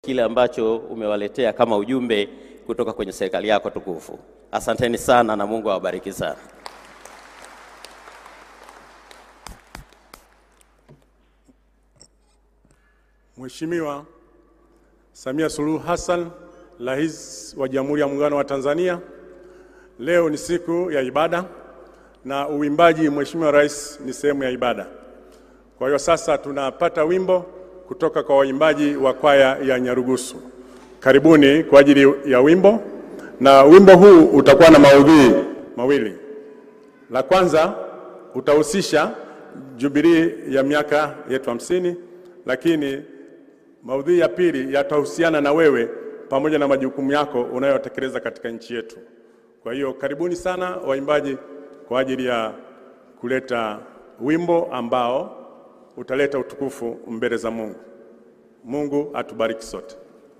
kile ambacho umewaletea kama ujumbe kutoka kwenye serikali yako tukufu. Asanteni sana na Mungu awabariki sana. Mheshimiwa Samia Suluhu Hassan, Rais wa Jamhuri ya Muungano wa Tanzania, leo ni siku ya ibada na uimbaji, Mheshimiwa Rais, ni sehemu ya ibada. Kwa hiyo sasa tunapata wimbo kutoka kwa waimbaji wa kwaya ya Nyarugusu. Karibuni kwa ajili ya wimbo, na wimbo huu utakuwa na maudhui mawili. La kwanza utahusisha jubilii ya miaka yetu hamsini, lakini maudhui ya pili yatahusiana na wewe pamoja na majukumu yako unayotekeleza katika nchi yetu. Kwa hiyo karibuni sana waimbaji kwa ajili ya kuleta wimbo ambao utaleta utukufu mbele za Mungu. Mungu atubariki sote.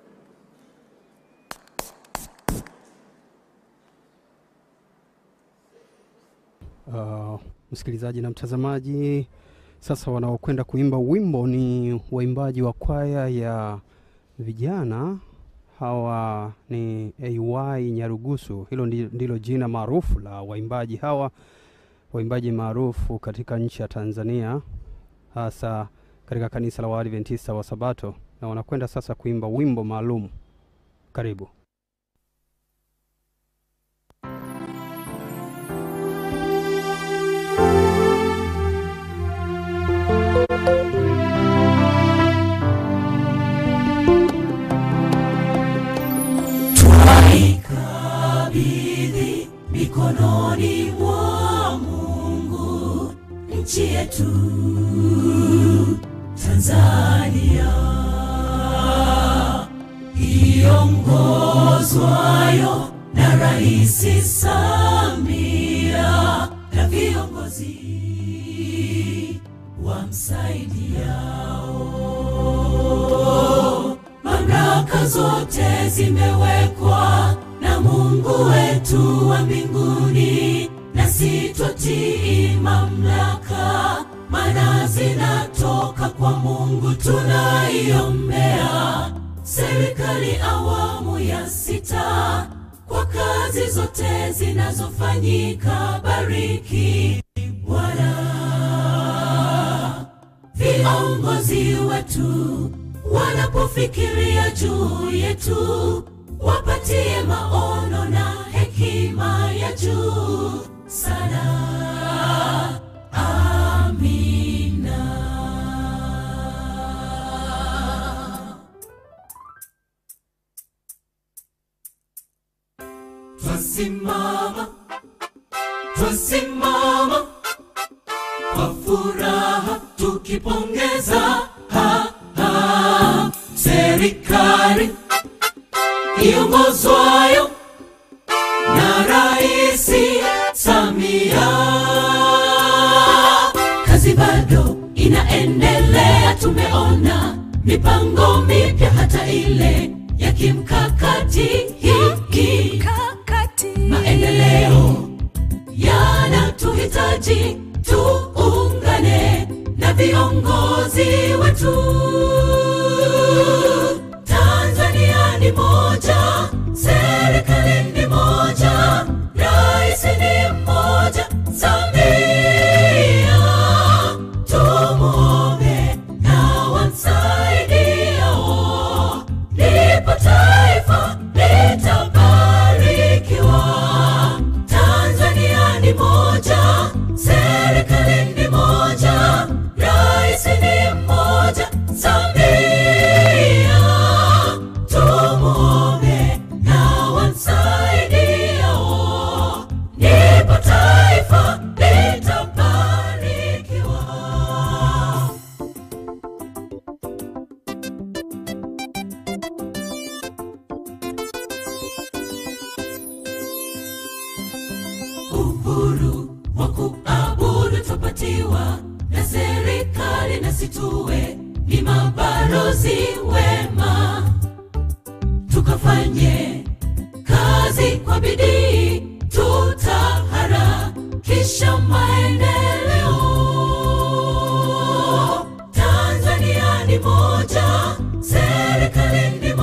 Uh, msikilizaji na mtazamaji, sasa wanaokwenda kuimba wimbo ni waimbaji wa kwaya ya vijana. Hawa ni AY Nyarugusu, hilo ndi- ndilo jina maarufu la waimbaji hawa, waimbaji maarufu katika nchi ya Tanzania, hasa katika kanisa la Waadventista wa Sabato, na wanakwenda sasa kuimba wimbo maalum. Karibu. Twaikabidhi mikononi mwa Mungu nchi yetu Tanzania, iongozwayo na Rais Samia na viongozi wamsaidiao. Mamlaka zote zimewekwa na Mungu wetu wa mbinguni, na sitotii mamlaka, maana zinatoka kwa Mungu. Tunaiombea serikali awamu ya sita kwa kazi zote zinazofanyika. Bariki Bwana viongozi wetu wanapofikiria juu yetu, wapatie maono na hekima ya juu sana. Amina. Twasimama, twasimama kwa furaha tukipongeza ha, ha, serikali iongozwayo na Rais Samia. Kazi bado inaendelea, tumeona mipango mipya, hata ile ya kimkakati hiki maendeleo yanatuhitaji tuungane na viongozi wetu. Tanzania ni moja, serikali ni moja, rais ni mmoja, Samia. Tumuombe na wamsaidiao, ndipo taifa litabarikiwa. Tanzania ni moja, serikali ni moja, rais ni mmoja, Samia. Tumuombe na wamsaidiao, ndipo taifa litabarikiwa. uhuru wa kuabudu twapatiwa na serikali, na situwe ni mabalozi wema, tukafanye kazi kwa bidii, tutaharakisha maendeleo. Tanzania ni moja, serikali ni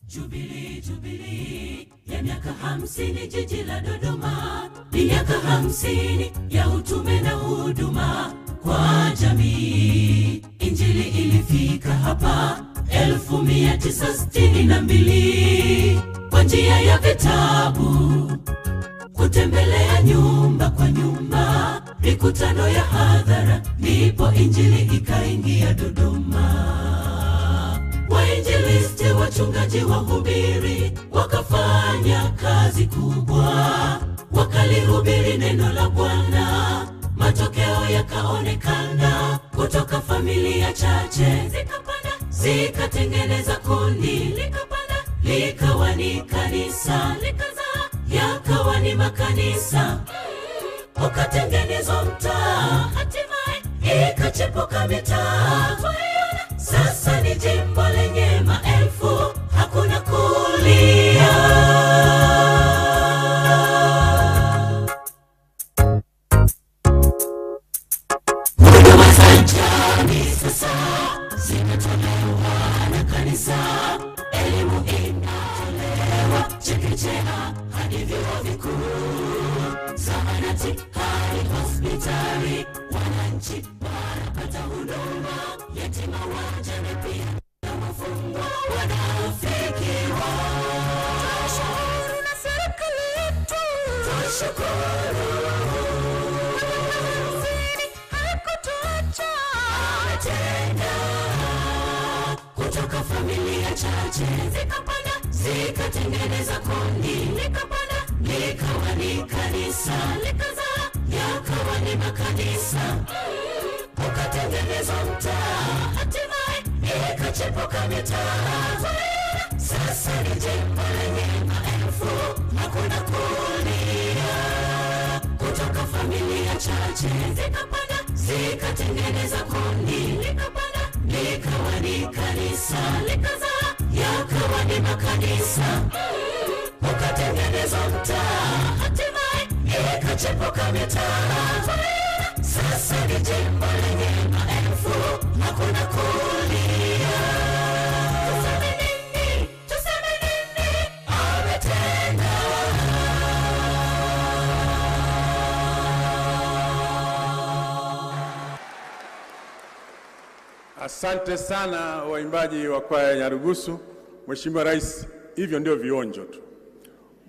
Jubilii, jubilii ya miaka hamsini jiji la Dodoma ni miaka hamsini ya utume na huduma kwa jamii. Injili ilifika hapa elfu mia tisa sitini na mbili kwa njia ya vitabu, kutembelea nyumba kwa nyumba, mikutano ya hadhara, ndipo injili ikaingia Dodoma wainjilisti, wachungaji, wahubiri wakafanya kazi kubwa, wakalihubiri neno la Bwana. Matokeo yakaonekana, kutoka familia chache zikapanda, zikatengeneza kundi, likapanda, likawa ni kanisa, likazaa, yakawa ni makanisa ukatengenezwa mtaa, hatimaye ikachepuka mitaa. Twaiona sasa ni jimbo lenye maelfu, hakuna kulia. Huduma za jamii sasa zimetolewa na kanisa, elimu inatolewa chekechea hadi vyuo vikuu, zahanati hadi hospitali, wananchi wanapata huduma, yatima, wajane pia na wafungwa wanafikiwa. Twashukuru na serikali yetu, twashukuru hakutuacha ametenda kutoka familia chache zikapanda zikatengeneza kundi likapanda likawa ni kanisa likazaa yakawa ni makanisa Mm, ukatengenezwa mtaa hatimaye ikachepuka mitaa Twaiona sasa ni jimbo lenye maelfu hakuna kulia kutoka familia chache zikapanda zikatengeneza kundi likapanda likawa ni kanisa likazaa yakawa ni makanisa Mm, ukatengenezwa mtaa hatimaye ikachepuka mitaa Twaiona sasa ni jimbo lenye maelfu hakuna kulia tuseme nini tuseme nini ametenda Asante sana waimbaji wa kwaya ya Nyarugusu. Mheshimiwa Rais, hivyo ndio vionjo tu.